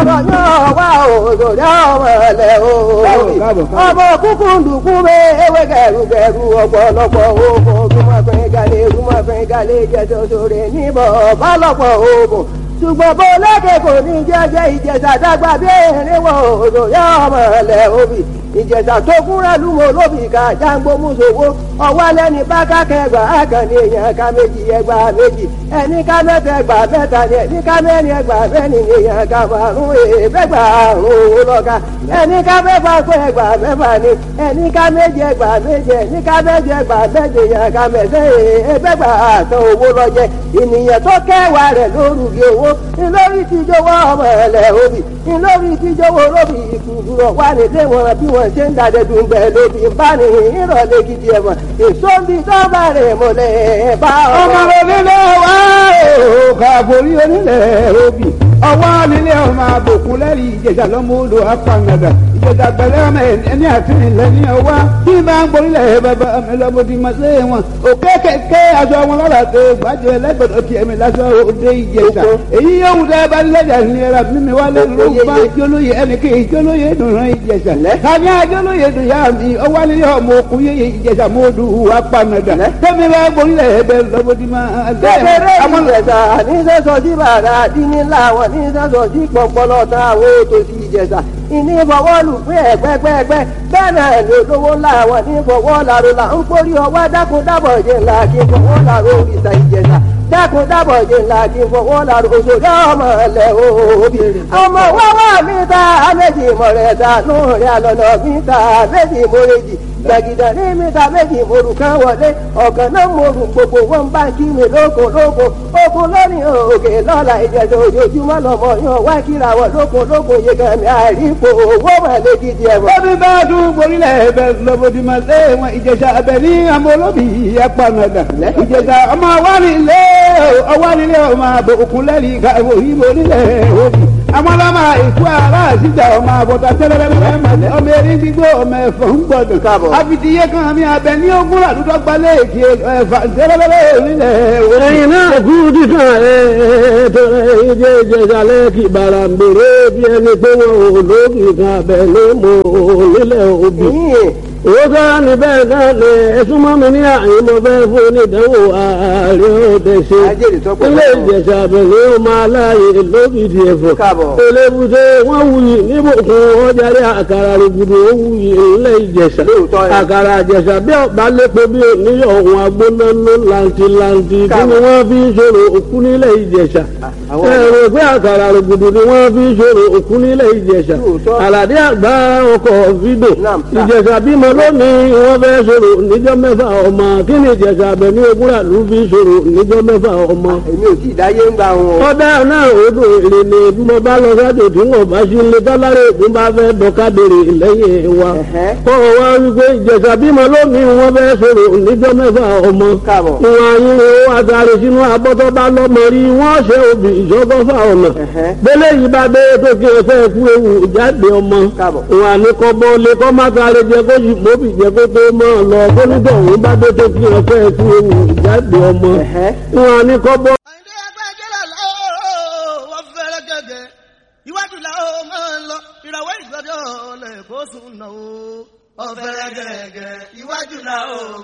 ọ̀rọ̀ yóò wá òjòrí ọmọ ẹ̀lẹ́ o. ọmọ kúkú ndùkú bẹ ewé gẹrugẹru ọ̀pọ̀lọpọ̀ oògùn ojúmọ̀fẹ́ galẹ̀ ojúmọ̀fẹ́ galẹ̀ jẹjọ sórí níbọ̀ bálọ̀pọ̀ oògùn ṣùgbọ́n bó lékè kò ní jẹ́jẹ́ ìjẹ̀sà dàgbà bí erin wọ òjòrí ọmọ ẹ̀lẹ́ òbí ìjẹ̀sà tó kúnra lúmọ̀ lóbì ká jágbó mùsòwò ọwọ́ lẹ́ni bá kákẹ́gbà àkànní èèyàn ká méjì ẹgbà méjì ẹni ká mẹ́ta ẹgbà mẹ́ta ni ẹni ká mẹ́rin ẹgbà mẹ́rin ni èèyàn ká márùn èèfẹ́gbà àrùn owó lọ́ka ẹni ká mẹ́fà kó ẹgbà mẹ́fà ni ẹni ká méje ẹgbà méje ẹni ká méje ẹgbà méje èèyàn ká mẹ́sẹ̀ èèfẹ́gbà àtàn owó lọ́jẹ ènìyàn tó kẹwàá rẹ̀ lórúkì owó ńlórí tíjọwọ́ ọmọ ẹ̀lẹ́ òbí ńlórí tíjọwọ́ lóbì ìkùrọ̀ wà nílé wọn bí wọ́n ṣe ń dàdẹ́dùn bẹ́ẹ̀ lóbi ń bá ní ìrọ̀lẹ́ gidi ẹ̀wọ̀n èso ń bi dọ́gba rẹ̀ mọ́lẹ̀ bá ọmọ onílé wa ò kàbórí onílẹ̀ òbí ọwọ́ nílé ọmọ àbòkún lẹ́rìí ìjẹ̀jà lọ́mọ odò apàngàdà ìjẹ̀jà pẹ̀lẹ́ ọmọ ẹni àtìrìnlẹ̀ ní ọwọ́ bí máa ń gborílẹ̀ bàbá mi lọ́mọdé máa lé wọn òkè kẹ̀kẹ́ aṣọ wọn lọ́la tó gbàjẹ́ lẹ́gbẹ̀dọ̀ kí ẹ̀mí lásọ òde ìjẹ̀jà èyí yóò wù dẹ́ bá nílẹ̀jà ní ẹ̀rọ mímí wá lé lórúkọ jólóye ẹnì kí jólóye dùnrán ìjẹ̀jà kàmí àjólóye dùn yá mi ọwọ́ nílé ọmọ òkú yé ìjẹ̀jà mọ́ọ́dù apàngàdà tẹ́mi bá gborílẹ̀ ẹ̀bẹ̀ lọ́mọdé máa kékeré ìjẹ̀sà ní sẹ́sọ̀ sí bàrà dínní láwọn ní sẹ́sọ̀ sí pọ̀pọ̀lọ̀ tán àwọn ètò sí ìjẹ̀sà ìní fọwọ́ lù pé ẹ̀gbẹ́gbẹ́gbẹ́ bẹ́ẹ̀ náà ní olówó láwọn ní fọwọ́ làrò là ń kórí ọwọ́ dákun dábọ̀ jẹ́ ńlá kí fọwọ́ làrò òrìṣà ìjẹ̀sà dákun dábọ̀ jẹ́ ńlá kí fọwọ́ làrò òṣèré ọmọ ẹ̀lẹ́ òbí ọmọ wọ́wọ́ mi ta méjì mọ̀rẹ́ta lóòrè àlọ́nà mi ta méjì mọ̀rẹ́jì gbàgìdà ní mẹ́ta méjì morù kan wọlé ọ̀gàn náà morù gbogbo wọn bá kí mi lóko lóko oko lórí òkè lọ́la ìjẹ̀dọ̀ ojoojúmọ́ lọ́mọ yan wá kíra wọ lóko lóko yẹgàn mi àìrípo owó mọ̀lẹ́ gidi ẹ̀wọ̀n. Bọ́bí bá dún borílẹ̀ ẹ̀bẹ̀ lọ́bọ̀dì máa lé wọn ìjẹ̀sà ẹ̀bẹ̀ ní àmọ́ olóbì apanadà. Ìjẹ̀sà ọmọ awánilé ọwánilé ọmọ àbò òkúnlẹ́rì káwọ́ ìbò nílẹ̀ òbí. Àwọn ọlọ́mọ ìkú ara àṣìjà ọmọ àbọ̀tà tẹ́lẹ̀lẹ́lẹ́ màlẹ́ ọmọ erin gbígbó ọmọ ẹ̀fọ́ ń gbọdọ̀. Káàbọ̀. Àfitìyé kan mi abẹ ní ogún àdúgbò gbalẹ̀ èkì ẹ̀fà tẹ́lẹ̀lẹ́lẹ́ nílẹ̀ òbí. ẹ̀yin náà kú dídán ẹ̀ tọrẹ ìjẹ́ ìjẹ̀sàlẹ̀ kì bàrà ń bèrè bí ẹni pé wọn ò lókì kan abẹ ló mọ nílẹ̀ òbí. yìí owó sára ní bẹ́ẹ̀ náà lè ẹ̀sùn mọ́ mi ní àyè mo fẹ́ fún onídàáwò ààrẹ òde ṣe. Ajẹ́rìí tó pọ̀ ilé lọ́wọ́. ìjẹ̀sà abẹ̀lẹ̀ ó máa láàyè lókìdí ẹ̀fọ́. Káàbọ̀. elébùté wọ́n wuyì níbùkún ọjàre àkàrà rògbòdò ó wuyì ilé ìjẹ̀sà. Lóòótọ́ ni. àkàrà ìjẹ̀sà bí ọ̀bá lépo bí oníyọ̀ ọ̀hún agbónáná làǹtìlàǹtì kí ni wọ́n fi ń ṣòro òkú nílẹ̀ ìjẹ̀sà. àwọn- ẹ̀rọ pé àkàrà rògbòdò ni wọ́n fi ń ṣòro òkú nílẹ̀ ìjẹ̀sà. Lóòótọ́. àlàdé àgbà ọkọ̀ fídò Naam, sir. ìjẹ̀sà bímọ lónìí wọ́n fẹ́ sọ̀rọ̀ níjọ́ mẹ́fà ọmọ kí ni ìjẹ̀sà abẹ ní ogúnra ló fi sọ̀rọ̀ níjọ́ mẹ́fà ọmọ. èmi ò tí ì dáyé ń gbà wọn. ọ̀dà náà odò èrè ni bí mo bá lọ sájò tí wọn bá sí ilé tọ́lárẹ̀ ògùn bá fẹ́ dọ́kadèrè lẹ́yìn wa. Ẹ̀hẹ́. kọ́ ọ wá wípé ìjẹ̀sà bímọ lónìí wọ́n fẹ́ sọ̀rọ̀ níjọ́ mẹ́fà ọmọ. Káàbọ̀. ìwọ̀n ayé wo àtàrí sínú abọ́tọ́ bá lọ́mọ rí wọ́n ṣe obì ìṣọ́gọ́fà ọ̀nà. Ẹ̀hẹ́. bẹ́lẹ̀ yìí bá dé tó kí ẹ fẹ́ kú ewu jáde ọmọ Káàbọ̀. wọn àní kọ́ bọ́ lé kọ́ má sáré jẹ kó yìí mọ́bì jẹ kó tó mọ́ ọ lọ kó nígbà òun bá dé tó kí ẹ fẹ́ kú ewu jáde ọmọ Ẹ̀hẹ́. wọn àní kọ́ bọ́. àyìndé agbájẹ́lá lọ́wọ́ wọ́n fẹ́rẹ́ gẹ́gẹ́ iwájú làwọn máa ń lọ ìràwọ̀ ìgbọ́dọ̀ lẹ́kọ̀ọ́ sùn náà ó. ọ̀fẹ́rẹ́ gẹ́gẹ́ iwájú làwọn